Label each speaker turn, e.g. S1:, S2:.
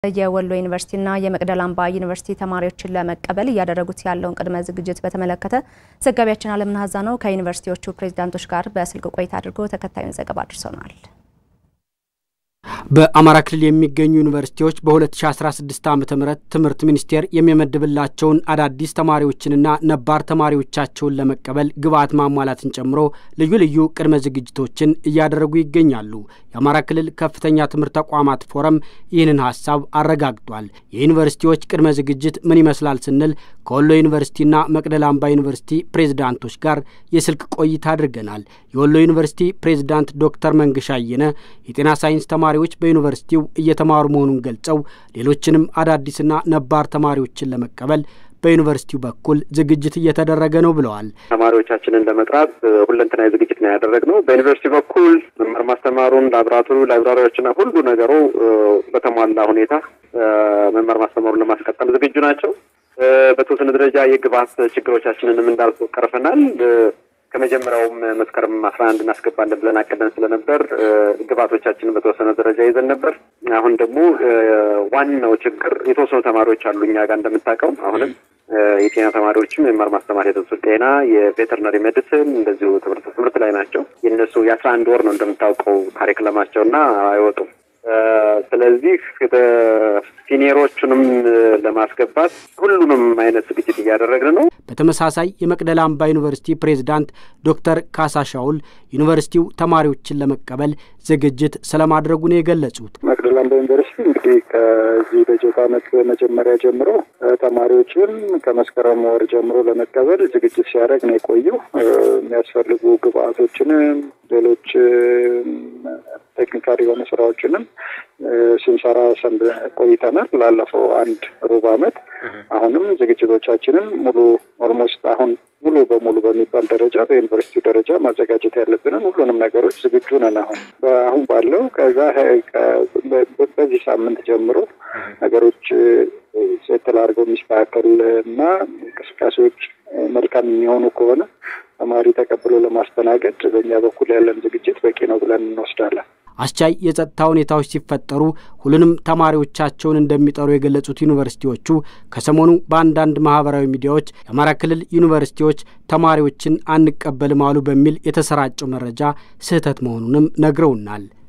S1: የወሎ ዩኒቨርሲቲና የመቅደላ አምባ ዩኒቨርሲቲ ተማሪዎችን ለመቀበል እያደረጉት ያለውን ቅድመ ዝግጅት በተመለከተ ዘጋቢያችን አለምነህ አዛነው ከዩኒቨርሲቲዎቹ ፕሬዚዳንቶች ጋር በስልክ ቆይታ አድርጎ ተከታዩን ዘገባ አድርሶናል።
S2: በአማራ ክልል የሚገኙ ዩኒቨርሲቲዎች በ2016 ዓ ም ትምህርት ሚኒስቴር የሚመድብላቸውን አዳዲስ ተማሪዎችንና ነባር ተማሪዎቻቸውን ለመቀበል ግብዓት ማሟላትን ጨምሮ ልዩ ልዩ ቅድመ ዝግጅቶችን እያደረጉ ይገኛሉ። የአማራ ክልል ከፍተኛ ትምህርት ተቋማት ፎረም ይህንን ሀሳብ አረጋግጧል። የዩኒቨርሲቲዎች ቅድመ ዝግጅት ምን ይመስላል ስንል ከወሎ ዩኒቨርሲቲና መቅደላ አምባ ዩኒቨርሲቲ ፕሬዝዳንቶች ጋር የስልክ ቆይታ አድርገናል። የወሎ ዩኒቨርሲቲ ፕሬዝዳንት ዶክተር መንግሻ አየነ የጤና ሳይንስ ተማሪዎች በዩኒቨርሲቲው እየተማሩ መሆኑን ገልጸው ሌሎችንም አዳዲስና ነባር ተማሪዎችን ለመቀበል በዩኒቨርሲቲው በኩል ዝግጅት እየተደረገ ነው ብለዋል።
S3: ተማሪዎቻችንን ለመጥራት ሁለንተናዊ ዝግጅት ነው ያደረግነው። በዩኒቨርሲቲ በኩል መማር ማስተማሩን፣ ላብራቶሪ ላይብራሪዎችና ሁሉ ነገሩ በተሟላ ሁኔታ መማር ማስተማሩን ለማስቀጠል ዝግጁ ናቸው። በተወሰነ ደረጃ የግብዓት ችግሮቻችንንም እንዳልኩ ቀርፈናል። ከመጀመሪያውም መስከረም አስራ አንድ እናስገባለን ብለን አቅደን ስለነበር ግብዓቶቻችንን በተወሰነ ደረጃ ይዘን ነበር። አሁን ደግሞ ዋናው ችግር የተወሰኑ ተማሪዎች አሉ እኛ ጋር እንደምታውቀው አሁንም የጤና ተማሪዎችም የመማር ማስተማር ሂደቱ ጤና፣ የቬተርነሪ ሜዲሲን እንደዚሁ ትምህርት ትምህርት ላይ ናቸው። የእነሱ የአስራ አንድ ወር ነው እንደምታውቀው ካሪክለማቸው እና አይወጡም። ስለዚህ ሲኒየሮቹንም ለማስገባት ሁሉንም አይነት ዝግጅት እያደረግን ነው።
S2: በተመሳሳይ የመቅደላ አምባ ዩኒቨርሲቲ ፕሬዝዳንት ዶክተር ካሳ ሻውል ዩኒቨርሲቲው ተማሪዎችን ለመቀበል ዝግጅት ስለማድረጉ ነው የገለጹት።
S4: መቅደላ አምባ ዩኒቨርሲቲ እንግዲህ ከዚህ በጀት ዓመት መጀመሪያ ጀምሮ ተማሪዎችን ከመስከረም ወር ጀምሮ ለመቀበል ዝግጅት ሲያደርግ ነው የቆየው። የሚያስፈልጉ ግብአቶችንም ሌሎች ቴክኒካል የሆኑ ስራዎችንም ስንሰራ ሰንብ ቆይተናል ላለፈው አንድ ሩብ ዓመት። አሁንም ዝግጅቶቻችንን ሙሉ ኦልሞስት አሁን ሙሉ በሙሉ በሚባል ደረጃ በዩኒቨርሲቲ ደረጃ ማዘጋጀት ያለብንን ሁሉንም ነገሮች ዝግጁ ነን። አሁን አሁን ባለው ከዛ በዚህ ሳምንት ጀምሮ ነገሮች ሴትል አድርገው የሚስተካከል እና እንቅስቃሴዎች መልካም የሚሆኑ ከሆነ ተማሪ ተቀብሎ ለማስተናገድ በእኛ በኩል ያለን ዝግጅት በቂ ነው ብለን እንወስዳለን።
S2: አስቻይ የጸጥታ ሁኔታዎች ሲፈጠሩ ሁሉንም ተማሪዎቻቸውን እንደሚጠሩ የገለጹት ዩኒቨርሲቲዎቹ ከሰሞኑ በአንዳንድ ማህበራዊ ሚዲያዎች የአማራ ክልል ዩኒቨርሲቲዎች ተማሪዎችን አንቀበልም አሉ በሚል የተሰራጨው መረጃ ስህተት መሆኑንም ነግረውናል።